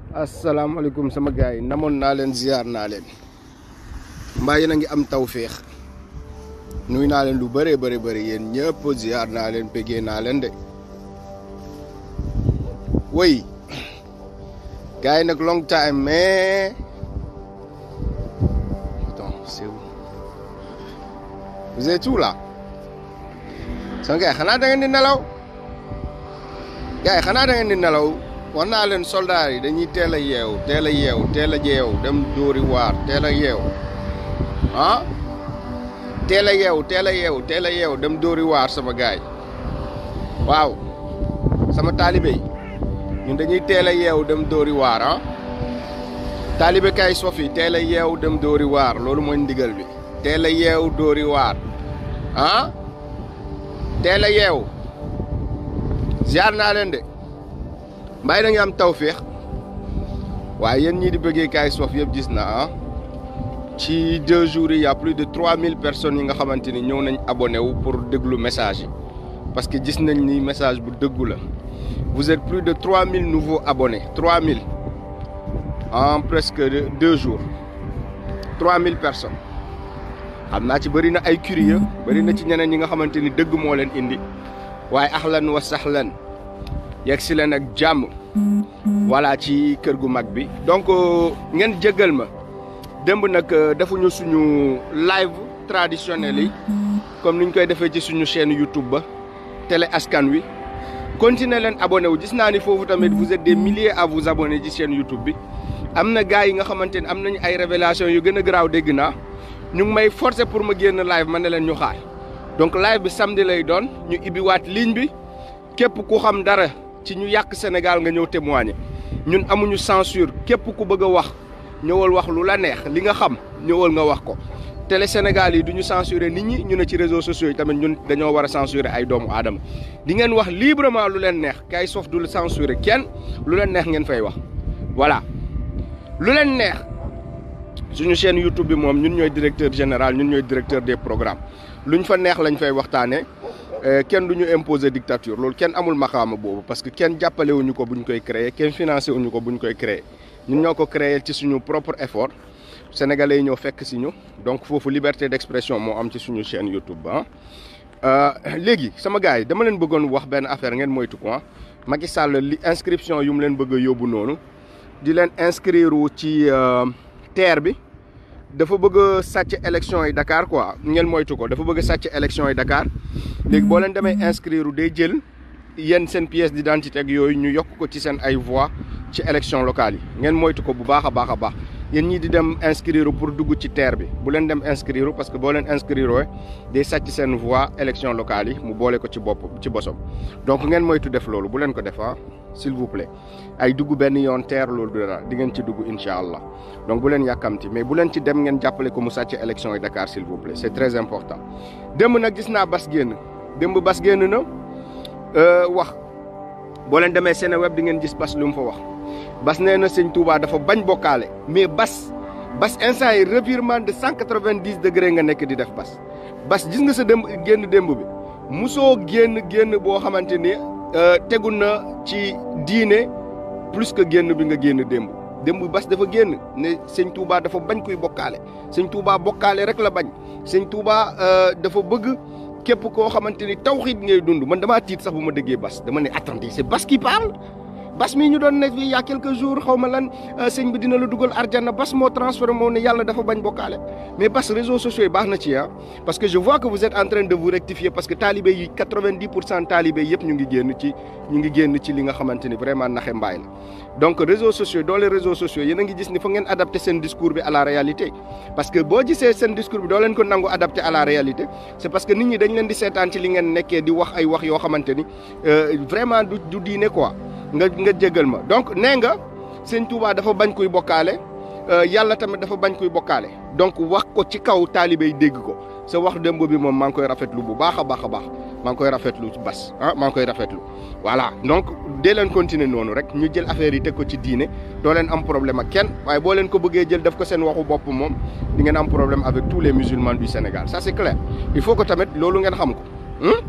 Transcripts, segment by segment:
asalaamaaleykum sama gars yi namoon naa leen ziar naa leen mbaa yéen a ngi am tawféex nuy naa leen lu bëree bëri bëri yéen ñëpp ziar naa leen pégee naa leen de oui gars yi nag long time mais attends c'est où vous êtes où là sama gars yi xanaa da ngeen di nelaw gars yi xanaa da ngeen di nelaw wax naa leen soldats yi dañuy teel a yeew teel a yeew teel a yeew dem dóori waar teel a yeew ah teel a yeew teel a yeew teel a yeew dem dóori waar sama gaay waaw sama taalibe yi ñun dañuy teel a yeew dem dóori waar ah taalibe kay sof yi teel a yeew dem dóori waar loolu mooy ndigal bi teel a yeew dóori waar ah teel a yeew ziar naa leen de mbay da nga am tawféex waaye yéen ñii di bëggee kaay sof yëpp gis na ah ci deux jours yi y' a plus de trois mille personnes yi nga xamante ni ñëw nañ abonné wu pour déglu message yi parce que gis nañ ni message bu dëggu la vous êtes plus de trois mille nouveaux abonnés trois mille en presque deux jours trois mille personnes xam naa ci bëri na ay curieux bëri na ci ñeneen ñi nga xamante ni dëgg moo leen indi waaye ahlan wa sahlan yegg si leen ak jàmm voilà ci kër gu mag bi donc ngeen jéggal ma démb nag defuñu suñu live traditionnel yi comme ni ñu koy defee ci suñu chaîne YouTube ba télé askan wi continuer leen abonné wu gis naa ni foofu tamit vous êtes des milliers à vous abonner ci chaîne YouTube bi am na gars yi nga xamante ne am nañu ay révélation yu gën a garaaw dégg naa ñu ngi may forcer pour ma génn live ma ne leen ñu xaar donc live bi samedi lay doon ñu ibbiwaat ligne bi képp ku xam dara ci ñu yàq Sénégal nga ñëw témoigner ñun amuñu censure képp ku bëgg a wax ñëwal wax lu la neex li nga xam ñëwal nga wax ko télé Sénégal yi du ñu censurer nit ñi ñu ne ci réseaux sociaux yi tamit ñun dañoo war a censurer ay doomu aadama di ngeen wax librement lu leen neex kay sof du censurer kenn lu leen neex ngeen fay wax voilà lu leen neex suñu chaîne YouTube bi moom ñun ñooy directeur général ñun ñooy directeur des programmes luñ fa neex lañ fay waxtaanee. kenn du ñu imposer dictature loolu kenn amul maxaama boobu parce que kenn jàppale wuñu ko bu ñu koy créer kenn financé wuñu ko bu ñu koy créer ñun ñoo ko créer ci suñu propre effort sénégalais yi ñoo fekk si ñu donc foofu liberté d'expression moo am ci suñu chaîne YouTube ah. léegi sama gars yi dama leen bëggoon wax benn affaire ngeen moytu ko Macky Sall li inscription yu mu leen bëgg a yóbbu noonu di leen inscrire ci terre bi. dafa bëgg a sàcc élection yi Dakar quoi ngeen moytu ko dafa bëgg a sàcc élection yi Dakar léegi boo leen demee inscrire day jël yéen seen pièce d'identité ak yooyu ñu yokk ko ci seen ay voix ci élection locale yi ngeen moytu ko bu baax a baax a baax yéen ñii di dem inscrire pour dugg ci terre bi bu leen dem inscrire parce que boo leen inscrire day sàcc seen voix élection locale yi mu boole ko ci bopp ci bosom donc ngeen moytu def loolu bu leen ko def ah s'il vous plaît ay dugg benn yoon terre loolu dara di ngeen ci dugg incha allah donc bu leen yàkkamti mais bu leen ci dem ngeen jàppale ko mu sàcc élection yi Dakar s'il vous plaît c'est très important démb nag gis naa bas génn démb bas génn na wax boo leen demee Seneweb di ngeen gis bas lu mu fa wax bas nee na sëñ Touba dafa bañ bokkaale mais bas bas instant yi revirement de cent quatre-vingt-dix degré nga nekk di def bas bas gis nga sa démb génn démb bi musoo génn génn boo xamante ni tegu na ci diine plus que génn bi nga génn démb démb bas dafa génn ne sëñ Touba dafa bañ kuy bokkaale sëñ Touba bokkaale rek la bañ sëñ Touba dafa bëgg képp koo xamante ni tawxiid ngay dund man damaa tiit sax bu ma déggee bas dama ne attendez c'est bas qui parle bas mii ñu doon ne fii y a quelques jours xaw ma lan sëñ bi dina la dugal arjana bas moo transféré moo ne yàlla dafa bañ bokkaale mais bas réseaux sociaux yi baax na ci ah parce que je vois que vous êtes en train de vous rectifier parce que talibé yi quatre-vingt-dix pour cent talibé yëpp ñu ngi génn ci ñu ngi génn ci li nga xamante ni vraiment naxe mbaay la donc réseaux sociaux dans les réseaux sociaux yéen a ngi gis ni fa ngeen adapté seen discours bi à la réalité parce que boo gisee seen discours bi doo leen ko nangu adapté à la réalité c'est parce que nit ñi dañ leen di seetaan ci li ngeen nekkee di wax ay wax yoo xamante ni vraiment du du diine quoi nga nga jégal ma donc nee nga sëñ Touba dafa bañ kuy bokkaale yàlla tamit dafa bañ kuy bokkaale donc wax ko ci kaw taalibe yi dégg ko sa wax démb bi moom maa ngi koy rafetlu bu baax a baax a baax maa ngi koy rafetlu bas ah maa ngi koy rafetlu voilà donc dee leen continuer noonu rek ñu jël affaire yi teg ko ci diine doo leen am problème ak kenn waaye boo leen ko bëggee jël def ko seen waxu bopp moom di ngeen am problème avec tous les musulmans du Sénégal ça c'est clair il faut que tamit loolu ngeen xam ko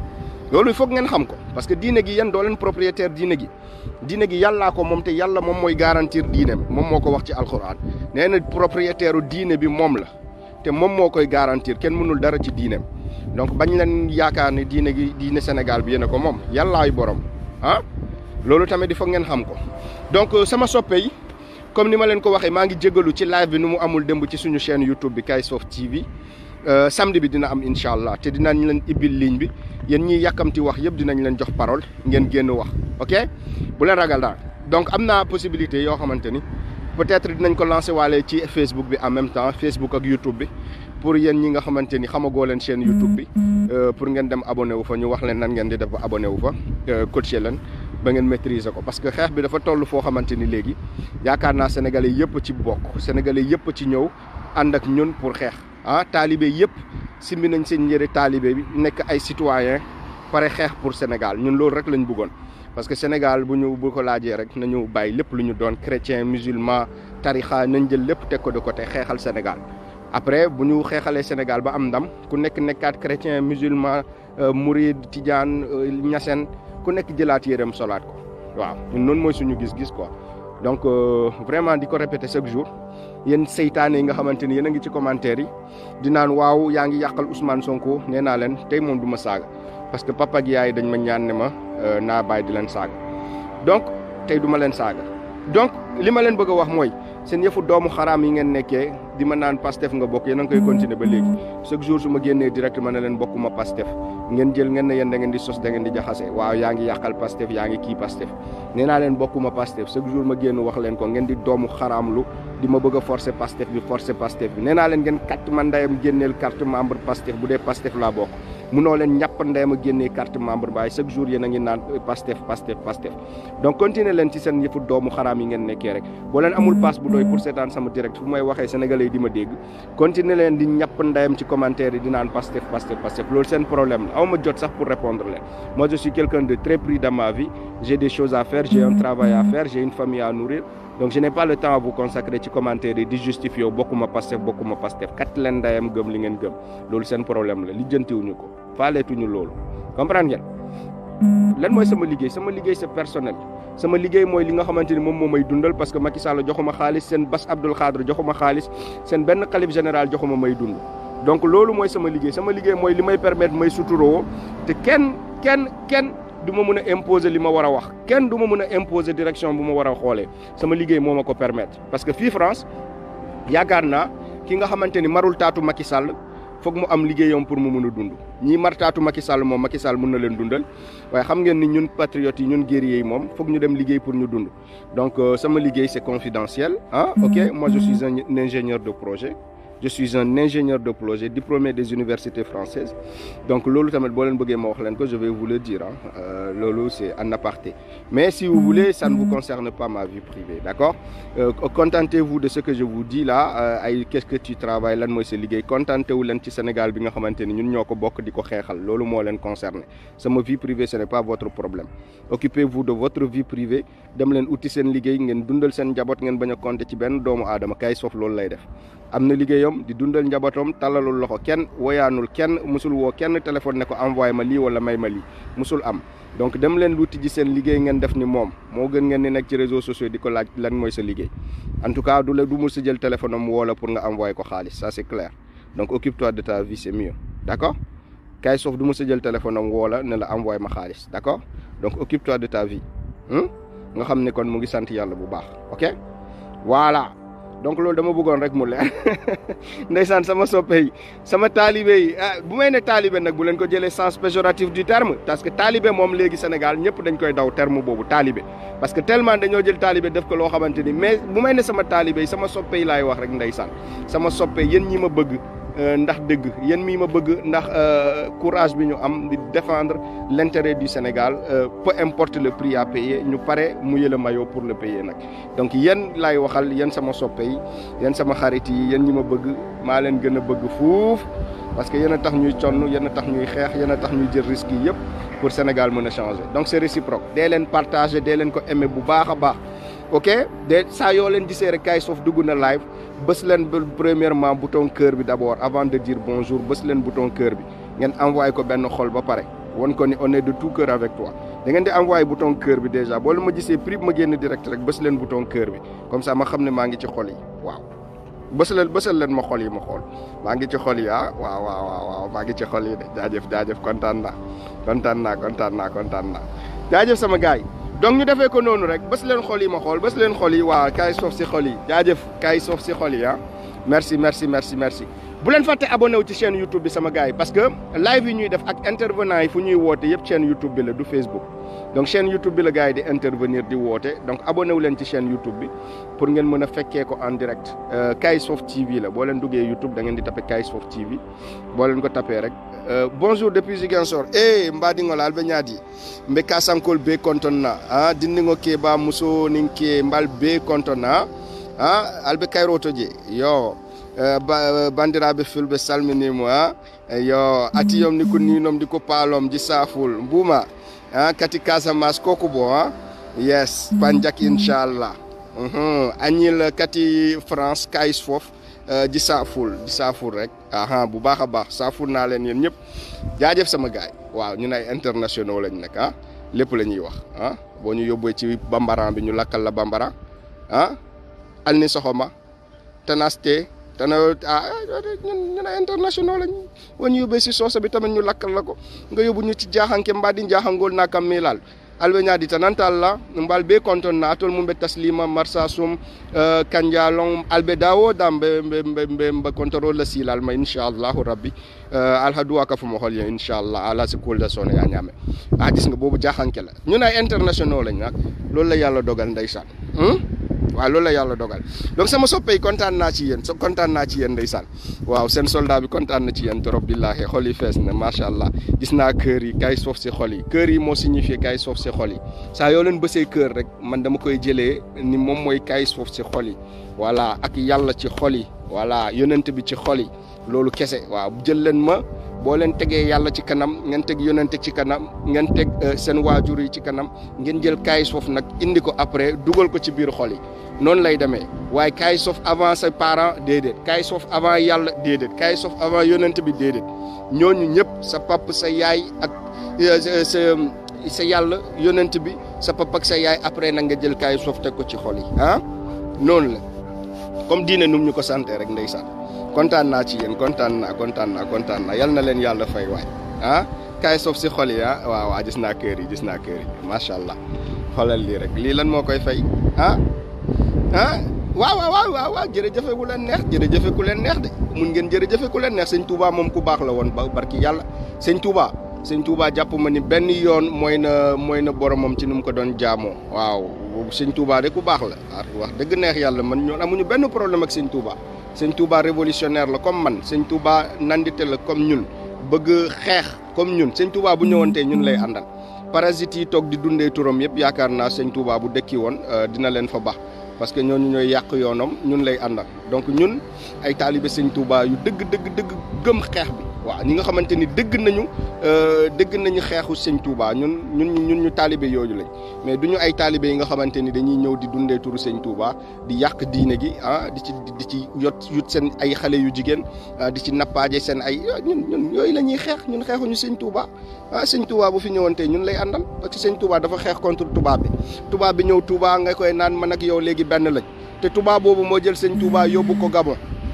loolu il faut ngeen xam ko parce que diine gi yéen doo leen propriétaire diine gi diine gi yàllaa ko moom te yàlla moom mooy garantir diineem moom moo ko wax ci alquran nee na propriétaire u diine bi moom la te moom moo koy garantir kenn mënul dara ci diineem donc bañ leen yaakaar ne diine gi diine Sénégal bi yéen a ko moom yàllaay borom ah loolu tamit il faut ngeen xam ko donc sama soppe yi comme ni ma leen ko waxee maa ngi jégalu ci live bi nu mu amul démb ci suñu chaîne YouTube bi Kayz Fof TV samedi bi dina am incha allah te dinañ leen ibbil ligne bi yéen ñiy yàkkamti wax yëpp dinañ leen jox parole ngeen génn wax ok bu leen ragal daal donc am naa possibilité yoo xamante ni peut-être dinañ ko lancer waale ci Facebook bi en même temps Facebook ak YouTube bi pour yéen ñi nga xamante ni xamagoo leen chaîne YouTube bi pour ngeen dem abonné wu fa ñu wax leen nan ngeen di def ba abonné wu fa coacher leen ba ngeen maîtriser ko parce que xeex bi dafa toll foo xamante ni léegi yaakaar naa sénégalais yëpp ci bokk sénégalais yëpp ci ñëw ànd ak ñun pour xeex ah taalibe yëpp simbi nañ seen njëri taalibe bi nekk ay citoyen pare xeex pour Sénégal ñun loolu rek lañ bëggoon parce que Sénégal bu ñu bu ko laajee rek nañu bàyyi lépp lu ñu doon chrétien musulman tarixa nañ jël lépp teg ko de côté xeexal Sénégal après bu ñu xeexalee Sénégal ba am ndam ku nekk nekkaat chrétien musulman mouride tidiane ñaseen ku nekk jëlaat yéreem solaat ko waaw ñun noonu mooy suñu gis-gis quoi donc vraiment di ko répéter chaque jour yéen seytaane yi nga xamante ni yéen a ngi ci commentaire yi di naan waaw yaa ngi yàqal Ousmane Sonko nee naa leen tey moom du ma saaga parce que papa ak yaay dañ ma ñaan ne ma naa bàyyi di leen saaga donc tey du ma leen saaga donc li ma leen bëgg a wax mooy seen yëfu doomu xaraam yi ngeen nekkee di ma naan Pastef nga bokk yéen a ngi koy continuer ba léegi chaque jour su ma génnee direct ma ne leen bokkuma Pastef ngeen jël ngeen ne yéen da ngeen di sos da ngeen di jaxase waaw yaa ngi yàqal Pastef yaa ngi kii Pastef nee naa leen bokkuma Pastef chaque jour ma génn wax leen ko ngeen di doomu xaraamlu di ma bëgg a forcer Pastef bi forcer Pastef bi nee naa leen ngeen carte ma ndeyam génneel carte membre Pastef bu dee Pastef laa bokk munoo leen ñàpp ndeyam a génnee carte membre baay chaque jour yéen a ngi naan Pastef Pastef Pastef donc continuer leen ci seen yëfu doomu xaraam yi ngeen nekkee rek boo leen amul passe bu doy pour seetaan sama direct fu may waxee sénégalais yi di ma dégg continuer leen di ñàpp ndeyam ci commentaire yi di naan Pastef Pastef Pastef loolu seen problème la aw ma jot sax pour répondre leen moi je suis quelqu'un de très pris dans ma vie j'ai des choses à faire j'ai un travail à faire j'ai une famille à nourrir donc je n'ai pas le temps à vous consacrer ci commentaire yi di justifier wu bokkuma Pastef bokkuma Pastef kat leen ndeyam gëm li ngeen gëm loolu seen problème la lijjantiwuñu ko faaleetuñu loolu comprendre ngeen lan mooy sama liggéey sama liggéey c'est personnel sama liggéey mooy li nga xamante ni moom moo may dundal parce que Macky Sall joxuma xaalis seen Bass Abdoul Khadre joxuma xaalis seen benn xalif général joxuma may dund donc loolu mooy sama liggéey sama liggéey mooy li may permettre may suturoo te kenn kenn kenn du ma mën a imposer li ma war a wax kenn du ma mën a imposer direction bu ma war a xoolee sama liggéey moo ma ko permettre parce que fii France yaakaar naa ki nga xamante ni marul taatu Macky Sall foog mu am liggéeyam pour mu mun a dund ñii martaatu Macky Sall moom Macky Sall mun na leen dundal waaye xam ngeen ni ñun patriotes yi ñun guerriers yi moom foog ñu dem liggéey pour ñu dund donc sama liggéey c'est confidentiel ah ok moi je suis un ingénieur de projet je suis un ingénieur de projet diplômé des universités françaises donc loolu tamit boo leen bëggee ma wax leen ko je vais vous le dire ah loolu c'est en aparté mais si vous voulez ça ne vous concerne pas ma vie privée d'accord euh, contentez-vous de ce que je vous dis là ay qu'est-ce que tu travailles lan mooy sa liggéey contentez wu leen ci Sénégal bi nga xamante ni ñun ñoo ko bokk di ko xeexal loolu moo leen concerné sama vie privée ce n'est pas votre problème occupez-vous de votre vie privée dem leen uti seen liggéey ngeen dundal seen njaboot ngeen bañ a compter ci benn doomu aadama Kayz Fof loolu lay def am na liggéeyam di dundal njabootam tallalul loxo kenn woyaanul kenn musul woo kenn téléphone ne ko envoyé ma lii wala may ma lii musul am donc dem leen luuti ji seen liggéey ngeen def ni moom moo gën ngeen ni nekk ci réseaux sociaux di ko laaj lan mooy sa liggéey en tout cas du la du mus sa jël téléphone am woo la pour nga envoyé ko xaalis ça c'est clair donc occupe-toi de ta vie c'est mieux d'accord Kayz Fof du mus sa jël téléphone am woo la ne la envoyé ma xaalis d'accord donc occupe-toi de ta vie nga xam ne kon mu ngi sant yàlla bu baax ok voilà donc loolu dama bëggoon rek mu leer ndeysaan sama soppe yi sama taalibe yi ah bu may ne taalibe nag bu leen ko jëlee sens péjoratif du terme parce que taalibe moom léegi Sénégal ñëpp dañ koy daw terme boobu taalibe parce que tellement dañoo jël taalibe def ko loo xamante ni mais bu may ne sama taalibe yi sama soppe yi laay wax rek ndeysaan sama soppe yéen ñi ma bëgg ndax dëgg yéen mii ma bëgg ndax courage bi ñu am di défendre l'intérêt du Sénégal peu importe le prix à payer ñu pare mouiller le maillot pour le payer nag donc yéen laay waxal yéen sama soppe yi yéen sama xarit yi yéen ñi ma bëgg maa leen gën a bëgg fuuf parce que yéen a tax ñuy conn yéen a tax ñuy xeex yéen a tax ñuy jël risques yi yëpp pour Sénégal mën a changer donc c'est réciproque dee leen partager dee leen ko aimer bu baax a baax ok de saa yoo leen gisee rek Kayz Fof dugg na live bës leen premièrement bouton cœur bi d'abord avant de dire bonjour bës leen bouton cœur bi ngeen envoyé ko benn xol ba pare won ko ni on est de tout cœur avec toi da ngeen di envoyé bouton cœur bi déjà boo leen ma gisee prix ma génn direct rek bës leen bouton cœur bi comme ça ma xam ne maa ngi ci xol yi waaw bësal bësal leen ma xol yi ma xool maa ngi ci xol yi ah waaw waaw waaw waaw maa ngi ci xol yi de jaajëf jaajëf kontaan naa kontaan naa kontaan naa kontaan naa jaajëf sama gars yi donc ñu defee ko noonu rek bës leen xol yi ma xool bës leen xol yi waaw kaay soof si xol yi jaajëf kaay soof si xol yi ah merci merci merci merci bu leen fàtte abonné wu ci chaîne YouTube bi sama gars yi parce que live yi ñuy def ak intervenant yi fu ñuy woote yëpp chaîne YouTube bi la du Facebook donc chaîne YouTube bi la gars yi di intervenir di woote donc abonné wu leen ci chaîne YouTube bi pour ngeen mën a fekkee ko en direct Kayz Fof TV la boo leen duggee YouTube da ngeen di tapé Kayz Fof TV boo leen ko tapé rek bonjour depuis Ziguinchor e mbadingol alɓe ñaadi mbe kasankol be kontonna a dindigo keɓa muso nin ke mbal be kontonna a alɓe kayroto je yo bandiraɓe fulɓe salminimo a yo atiyom ni ko ninom di ko paalom ji saful mbuma a kati casamas koko bo a yes panjak inchallah añil kati france Kayz Fof ji saaful ji saaful rek aha bu baax a baax saaful naa leen yéen ñëpp jaajëf sama gaay waaw ñun ay internationaux lañ nekk ah lépp la ñuy wax ah boo ñu yóbbee ci bambaran bi ñu lakkal la bambara ah al ni soxoma tenaste tena ah ñun ñun ay internationaux lañ boo ñu yóbbee si soosa bi tamit ñu lakkal la ko nga yóbbu ñu ci jaaxanke mbaa di njaaxangool naa kam mi laal alɓe ñaadi tanantalla mbal be kontonna atol mum ɓe taslima marsa sum uh, kanjalon alɓe dawodam ɓe ɓe ɓe ɓe contrôle silal ma inchallahu rabbi uh, alha duwa ka fumo hol yen inchallah ala si kulda sone ya ñame a gis nga boobu jaxanke la ñun ay international lañ nag loolu la yàlla dogal ndeysaan waaw loolu la yàlla dogal donc sama soppe yi kontaan naa ci yéen so kontaan naa ci yéen ndeysaan waaw seen soldat bi kontaan na ci yéen trop billahi xol yi fees na macha allah gis naa kër yi Kayz Fof si xol yi kër yi moo signifié Kayz Fof si xol yi saa yoo leen bësee kër rek man dama koy jëlee ni moom mooy Kayz Fof si xol yi voilà ak yàlla ci xol yi voilà yonent bi ci xol yi loolu kese waaw jël leen ma boo leen tegee yàlla ci kanam ngeen teg yonente ci kanam ngeen teg seen waajur yi ci kanam ngeen jël Kayz Fof nag indi ko après dugal ko ci biir xol yi noonu lay demee waaye Kayz Fof avant sa parent déedéet Kayz Fof avant yàlla déedéet Kayz Fof avant yonent bi déedéet ñooñu ñëpp sa pap sa yaay ak sa sa yàlla yonent bi sa pap ak sa yaay après nag nga jël Kayz Fof teg ko ci xol yi ah noonu la comme diine num ñu ko santé rek ndeysaan kontaan naa ci yéen kontaan naa kontaan naa kontaan naa yal na leen yàlla fay waay ah Kayz Fof si xol yi ah waaw waaw gis naa kër yi gis naa kër yi macha allah xoolal lii rek lii lan moo koy fay ah ah waaw waaw waaw waaw jërëjëfe ku leen neex jërëjëfe ku leen neex de mun ngeen jërëjëfe ku leen neex sëñ Touba moom ku baax la woon ba barki yàlla sëñ Touba sëñ Touba jàpp ma ni benn yoon mooy na mooy na boromam ci nu mu ko doon jaamoo waaw sëñ Touba de ku baax la wax dëgg neex yàlla man ñoon amuñu benn problème ak sëñ Touba sëñ Touba révolutionnaire la comme man sëñ Touba nandite la comme ñun bëgg xeex comme ñun sëñ Touba bu ñëwantee ñun lay àndal parasites yi toog di dundee turam yëpp yaakaar naa sëñ Touba bu dëkki woon dina leen fa baax parce que ñooñu ñooy yàq yoonam ñun lay àndal donc ñun ay taalibe sëñ Touba yu dëgg dëgg dëgg gëm xeex bi waaw ñi nga xamante ni dëgg nañu dëgg nañu xeexu sëñ Touba ñun ñun ñun ñu taalibe yooyu lañ mais du ñu ay taalibe yi nga xamante ni dañuy ñëw di dundee turu sëñ Touba di yàq diine gi ah di ci di ci yot yut seen ay xale yu jigéen di ci nappaaje seen ay ñun ñun yooyu la ñuy xeex ñun xeexuñu sëñ Touba ah sëñ Touba bu fi ñëwantee ñun lay àndal parce que sëñ Touba dafa xeex contre tubaab bi tubaab bi ñëw Touba nga koy naan man ak yow léegi benn lañ te tubaab boobu moo jël sëñ Touba yóbbu ko Gabon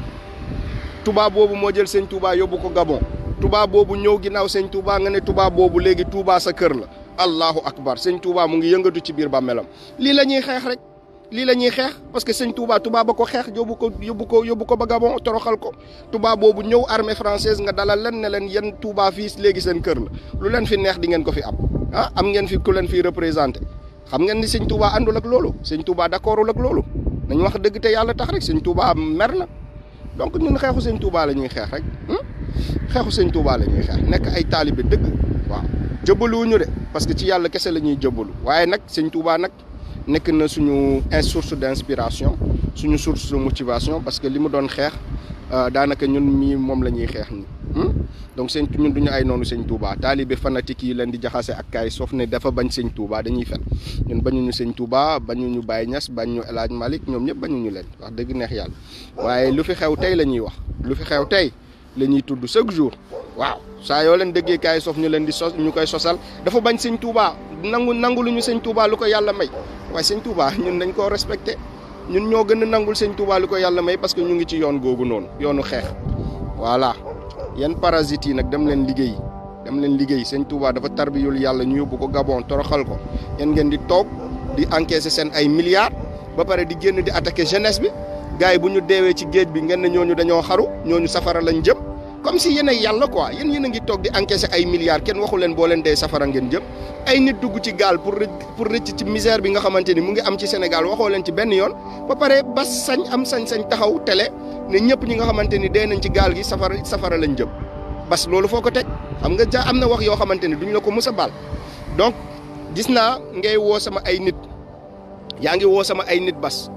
tubaab boobu moo jël sëñ Touba yóbbu ko Gabon tubaab boobu ñëw ginnaaw sëñ Touba nga ne tubaab boobu léegi Touba sa kër la allahu akbar sëñ Touba mu ngi yëngatu ci biir bàmmeelam lii la ñuy xeex rek lii la ñuy xeex parce que sëñ Touba tubaab ba ko xeex yóbbu ko yóbbu ko yóbbu ko ba Gabon toroxal ko tubaab boobu ñëw armée française nga dalal leen ne leen yéen Touba fii léegi seen kër la lu leen fi neex di ngeen ko fi am ah am ngeen fi ku leen fi représenté xam ngeen ni sëñ Touba àndul ak loolu sëñ Touba d'accordul ak loolu nañ wax dëgg te yàlla tax rek sëñ Touba mer na donc ñun xeexu sëñ Touba la ñuy xeex rek xeexu sëñ Touba la ñuy xeex nekk ay taalibe dëgg waaw jëbaluwuñu de parce que ci yàlla kese la ñuy jëbalu waaye nag sëñ Touba nag nekk na suñu source d'inspiration suñu source de motivation parce que li mu doon xeex daanaka ñun mii moom la ñuy xeex ni donc sëñ ñun duñu ay noonu sëñ Touba taalibe fanatique yi leen di jaxase ak Kayz Fof ne dafa bañ sëñ Touba dañuy fen ñun bañuñu sëñ Touba bañuñu Baye Niass bañuñu El Hadj Malick ñoom ñëpp bañuñu leen wax dëgg neex yàlla waaye lu fi xew tey la ñuy wax lu fi xew tey la ñuy tudd chaque jour waaw saa yoo leen déggee kaay sof ñu leen di sos ñu koy sosal dafa bañ sëñ Touba nangu nangu lu ñu sëñ Touba lu ko yàlla may waaye sëñ Touba ñun dañ koo respecté ñun ñoo gën a nangul sëñ Touba lu ko yàlla may parce que ñu ngi ci yoon googu noonu yoonu xeex voilà yan parasites yi nag dem leen liggéey dem leen liggéey sëñ Touba dafa tarbiyul yàlla ñu yóbbu ko Gabon toroxal ko yéen ngeen di toog di encaisser seen ay milliards ba pare di génn di attaquer jeunesse bi gars yi bu ñu deewee ci géej bi ngeen ne ñooñu dañoo xaru ñooñu safara lañ jëm comme si yéen ay yàlla quoi yéen yéen a ngi toog di encaisser ay milliards kenn waxu leen boo leen dee safara ngeen jëm ay nit dugg ci gaal pour pour rëcc ci misère bi nga xamante ni mu ngi am ci Sénégal waxoo leen ci benn yoon ba pare bas sañ am sañ-sañ taxaw télé ne ñëpp ñi nga xamante ni dee nañ ci gaal gi safara safara lañ jëm bas loolu foo ko teg xam nga ja am na wax yoo xamante ni duñ la ko mës a baal donc gis naa ngay woo sama ay nit yaa ngi woo sama ay nit bas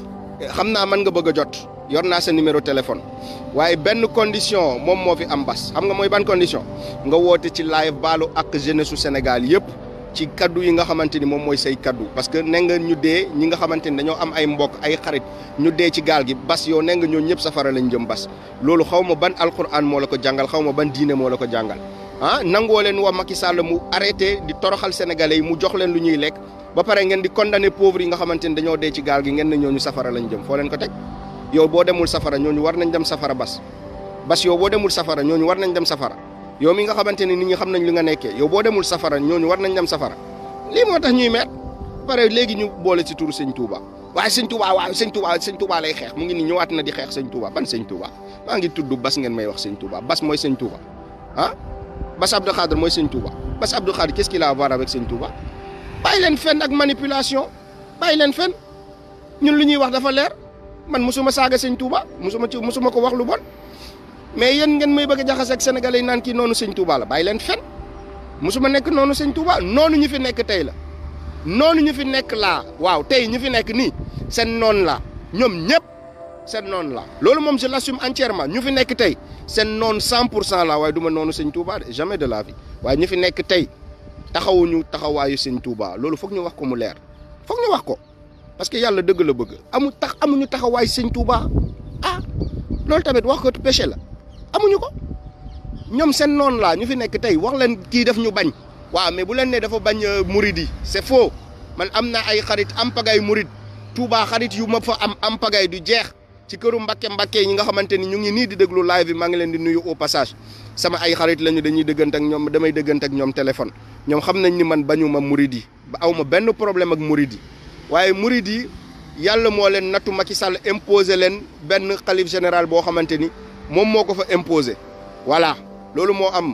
xam naa mën nga bëgg a jot yor naa sa numéro téléphone waaye benn condition moom moo fi am bas xam nga mooy ban condition nga woote ci live baalu ak jeunesse su Sénégal yëpp ci kaddu yi nga xamante ni moom mooy say kaddu parce que ne nga ñu dee ñi nga xamante ni dañoo am ay mbokk ay xarit ñu dee ci gaal gi bas yow ne nga ñoo ñëpp safara lañ jëm bas loolu xaw ma ban alquran moo la ko jàngal xaw ma ban diine moo la ko jàngal ah nangoo leen wax Macky Sall mu arrêté di toroxal sénégalais yi mu jox leen lu ñuy lekk ba pare ngeen di condamné pauvres yi nga xamante ni dañoo dee ci gaal gi ngeen ne ñooñu safara lañ jëm foo leen ko teg yow boo demul safara ñooñu war nañ dem safara bas bas yow boo demul safara ñooñu war nañ dem safara yow mi nga xamante ni nit ñi xam nañ li nga nekkee yow boo demul safara ñooñu war nañ dem safara lii moo tax ñuy met pare léegi ñu boole ci turu sëñ Touba waaye sëñ Touba waaw sëñ Touba sëñ Touba lay xeex mu ngi ni ñëwaat na di xeex sëñ Touba ban sëñ Touba maa ngi tudd bas ngeen may wax sëñ Touba bas mooy sëñ Touba ah bas Abdou Khadre mooy sëñ Touba bas Abdou Khadre qu'est-ce qu'il a à voir avec sëñ Touba bàyyi leen fen ak manipulation bàyyi leen fen ñun lu ñuy wax dafa leer man musuma saaga sëñ Touba musuma ci musuma ko wax lu bon mais yéen ngeen may bëgg a jaxase ak sénégalais yi naan kii noonu sëñ Touba la bàyyi leen fen musuma nekk noonu sëñ Touba noonu ñu fi nekk tey la noonu ñu fi nekk laa waaw tey ñu fi nekk nii seen noonu la ñoom ñëpp seen noonu la loolu moom je l'assume entièrement ñu fi nekk tey seen noonu 100 pour cent la waaye du ma noonu sëñ Touba de jamais de la vie waaye ñu fi nekk tey taxawuñu taxawaayu sëñ Touba loolu foog ñu wax ko mu leer foog ñu wax ko parce que yàlla dëgg la bëgg amu tax amuñu taxawaayu sëñ Touba ah loolu tamit wax ko péché la amuñu ko ñoom seen noonu laa ñu fi nekk tey wax leen kii def ñu bañ waaw mais bu leen ne dafa bañ murid yi c'est faux man am na ay xarit am pagay murid Touba xarit yu ma fa am am pagay du jeex ci këru Mbàkke Mbàkke ñi nga xamante ni ñu ngi nii di déglu live bi maa ngi leen di nuyu au passage sama ay xarit lañu dañuy dëggante ak ñoom damay dëggante ak ñoom téléphone ñoom xam nañ ni man bañu ma murid yi ba aw ma benn problème ak murid yi waaye murid yi yàlla moo leen nattu Macky Sall imposé leen benn xalif général boo xamante ni moom moo ko fa imposé voilà loolu moo am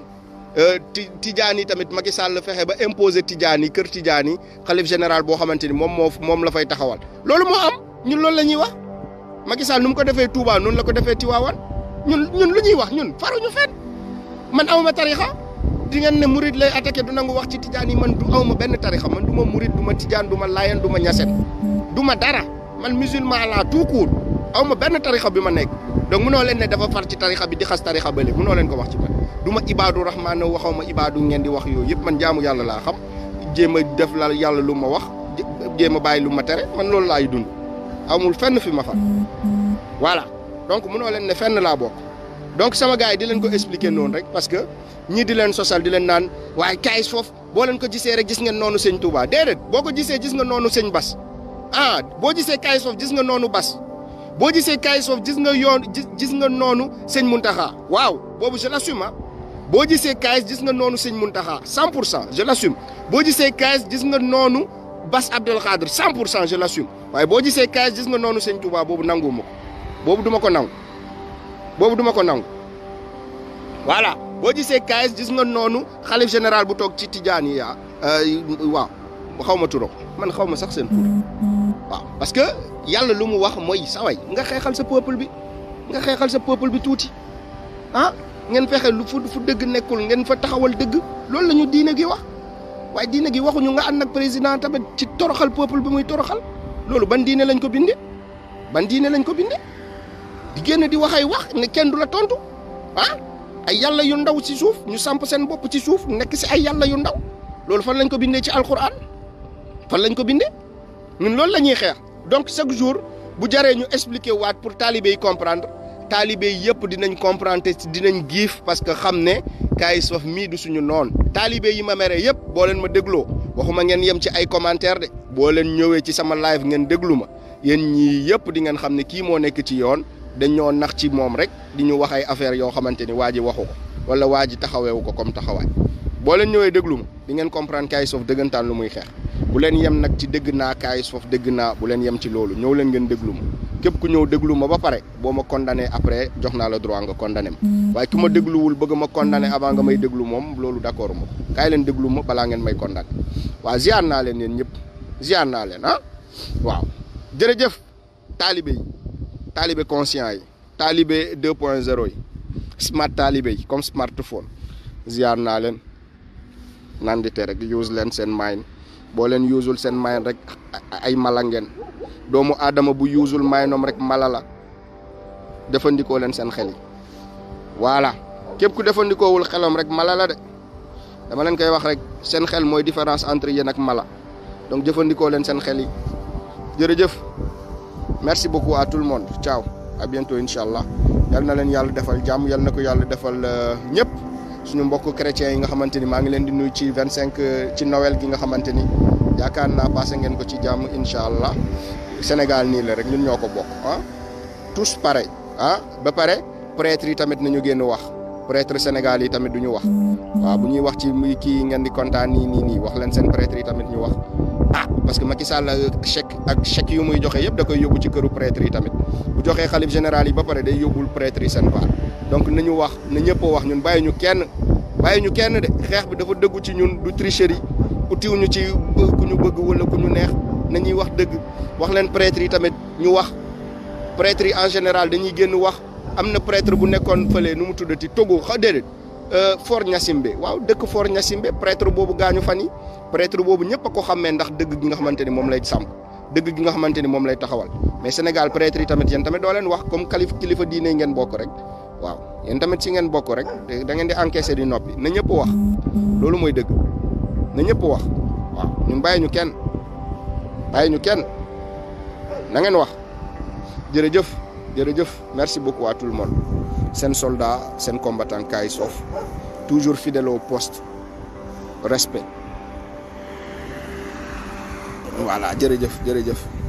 ti tijaan yi tamit Macky Sall fexe ba imposé tijaan yi kër tijaan yi xalif général boo xamante ni moom moo moom la fay taxawal loolu moo am ñun loolu la ñuy wax Macky Sall nu mu ko defee Touba noonu la ko defee Tiwaawan ñun ñun lu ñuy wax ñun faruñu fenn man awma tarixa di ngeen ne murid lay attaqué du nangu wax ci tijaan yi man du awma benn tarixa man du ma murid du ma tijaan du ma layen du ma ñasen du ma dara man musulman laa tout court awma benn tarixa bi ma nekk donc munoo leen ne dafa far ci tarixa bi di xas tarixa bële munoo leen ko wax ci man du ma ibaadu rahmaan waxaw ma ibaadu ngeen di wax yooyu yëpp man jaamu yàlla laa xam jéem a def la yàlla lu ma wax jéem a bàyyi lu ma tere man loolu laay dund amul fenn fi ma far voilà donc munoo leen ne fenn laa bokk donc sama gars yi di leen ko expliquer noonu rek parce que ñii di leen sosal di leen naan waaye kaayis foofu boo leen ko gisee rek gis ngeen noonu sëñ Touba déedéet boo ko gisee gis nga noonu sëñ Bas ah boo gisee kaayis foofu gis nga noonu Bas boo gisee kaayis foofu gis nga yoon gis nga noonu sëñ Muntaxa waaw boobu je l'assume boo gisee kaayis gis nga noonu sëñ Muntaxa 100 pour cent je l'assume boo gisee kaayis gis nga noonu Bas Abdel Khadre 100 pour cent je l'assume waaye boo gisee kaayis gis nga noonu sëñ Touba boobu nanguwuma ko boobu duma ko nangu boobu duma ko nangu voilà boo gisee kaayis gis nga noonu xalif général bu toog ci tijaan yi yaa waaw xaw ma turam man xaw ma sax seen tur waaw parce que yàlla lu mu wax mooy saway nga xeexal sa peuple bi nga xeexal sa peuple bi tuuti ah ngeen fexe lu fu fu dëgg nekkul ngeen fa taxawal dëgg loolu la ñu diine gi wax waaye diine gi waxuñu nga ànd ak président tamit ci toroxal peuple bi muy toroxal loolu ban diine lañ ko bindee ban diine lañ ko bindee di génn di wax ay wax ne kenn du la tontu ah ay yàlla yu ndaw ci suuf ñu samp seen bopp ci suuf nekk ci ay yàlla yu ndaw loolu fan lañ ko bindee ci alquran fan lañ ko bindee ñun loolu la ñuy xeex donc chaque jour bu jaree ñu expliquer waat pour talibé yi comprendre taalibe yëpp dinañ comprendre te dinañ giif parce que xam ne Kayz Fof mii du suñu noon taalibe yi ma mere yëpp boo leen ma dégloo waxuma ngeen yem ci ay commentaire de boo leen ñëwee ci sama live ngeen déglu ma yéen ñii yëpp di ngeen xam ne kii moo nekk ci yoon dañoo nax ci moom rek di ñu wax ay affaire yoo xamante ni waa ji waxu ko wala waa ji taxaweewu ko comme taxawaay boo leen ñëwee déglu ma di ngeen comprendre Kayz Fof dëggantaan lu muy xeex bu leen yem nag ci dégg naa Kayz Fof dégg naa bu leen yem ci loolu ñëw leen ngeen déglu ma képp ku ñëw déglu ma ba pare boo ma condamné après jox naa la droit nga condamné ma waaye ki ma dégluwul bëgg ma condamné avant nga may déglu moom loolu d'accord ma ko kaay leen déglu ma balaa ngeen may condamné waaw ziar naa leen yéen ñëpp ziar naa leen ah waaw jërëjëf taalibe yi taalibe conscient yi taalibe 2 point 0 yi smart taalibe yi comme smartphone ziar naa leen nandite rek use leen seen mind boo leen usul seen mind rek ay mala ngeen doomu aadama bu usul mindom rek mala la defandikoo leen seen xel yi voilà képp ku defandikoowul xelam rek mala la de dama leen koy wax rek seen xel mooy différence entre yéen ak mala donc jëfandikoo leen seen xel yi jërëjëf merci beaucoup à tout le monde ciao à bientôt incha allah yal na leen yàlla defal jàmm yal na ko yàlla defal ñëpp suñu mbokk chrétiens yi nga xamante ni maa ngi leen di nuyu ci vingt cinq ci Noël gi nga xamante ni yaakaar naa passé ngeen ko ci jàmm incha allah Sénégal nii la rek ñun ñoo ko bokk ah tous pareil ah ba pare prêtre yi tamit nañu génn wax prêtre Sénégal yi tamit du ñu wax waaw bu ñuy wax ci muy kii ngeen di kontaan nii nii nii wax leen seen prêtre yi tamit ñu wax ah parce que Macky Sall chèque ak chèque yu muy joxe yëpp da koy yóbbu ci këru prêtre yi tamit bu joxee xalif général yi ba pare day yóbbul prêtre yi seen part donc nañu wax na ñëpp wax ñun bàyyi ñu kenn bàyyi ñu kenn de xeex bi dafa dëggu ci ñun du tricherie utiw ñu ci ku ñu bëgg wala ku ñu neex nañuy wax dëgg wax leen prêtre yi tamit ñu wax prêtre yi en général dañuy génn wax am na prêtre bu nekkoon fële nu mu tuddati Togo xa déedéet Fort Gnassingbé waaw dëkk Fort Gnassingbé prêtre boobu gaañu fan yi prêtre boobu ñëpp a ko xammee ndax dëgg gi nga xamante ni moom lay sàmm dëgg gi nga xamante ni moom lay taxawal mais Sénégal prêtre yi tamit yéen tamit doo leen wax comme kalif kilifa diine ngeen bokk rek waaw yéen tamit si ngeen bokk rek da ngeen di encaisser di noppi na ñëpp wax loolu mooy dëgg na ñëpp wax waaw ñun bàyyi ñu kenn bàyyi ñu kenn na ngeen wax jërëjëf jërëjëf merci beaucoup à tout le monde seen soldat seen combattant Kayz Fof toujours fidèle au poste respect voilà jërëjëf jërëjëf